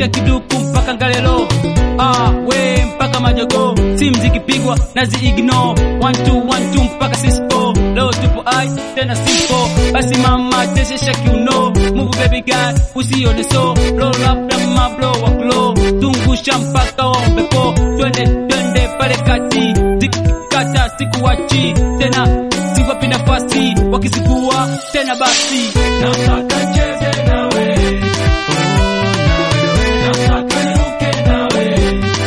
kiduku mpaka ngalelo ah, we mpaka majogo simu zikipigwa nazi ignore one two one two mpaka sispo leo tupo ai tena simpo basi mama teshesha kiuno move baby girl usione so blow up na mablo wa glow zungusha mpaka ombepo twende twende pale kati zikikata sikuwachi tena siwapi nafasi wakizikuwa tena basi nataka cheze nawe nataka niruke nawe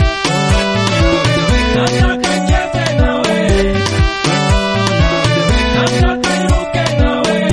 nataka cheze nawe nataka niruke nawe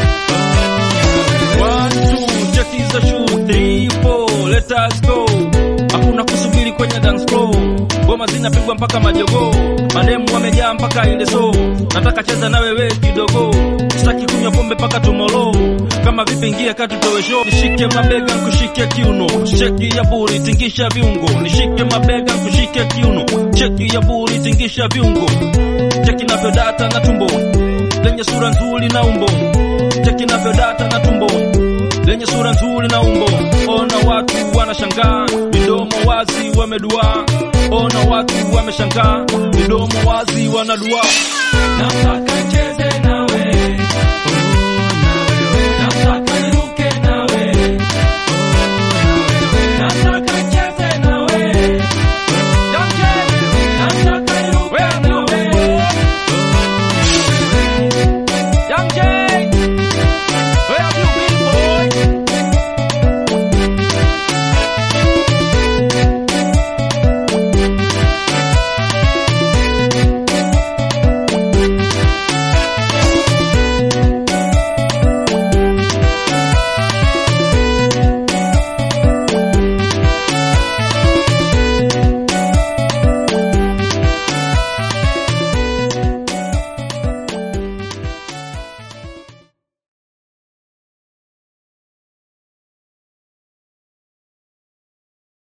One, two, check is a shoe. Three, four, let us go. Hakuna kusubiri kwenye dance floor. Ngoma zinapigwa mpaka majogo. Mademu wamejaa mpaka ile so. Nataka cheza na wewe kidogo. Sitaki kunywa pombe mpaka tomorrow. Kama vipi ingia kati tuwe show. Nishike mabega nikushike kiuno. Sheki ya buri tingisha viungo. Nishike mabega nikushike kiuno. Sheki ya buri tingisha viungo. Cheki navyodata na tumbo. Lenye sura nzuri na umbo. Cheki navyodata na tumbo lenye sura nzuri na umbo. Ona watu wanashangaa, midomo wazi wamedua. Ona watu wameshangaa, midomo wazi wanadua. nataka cheze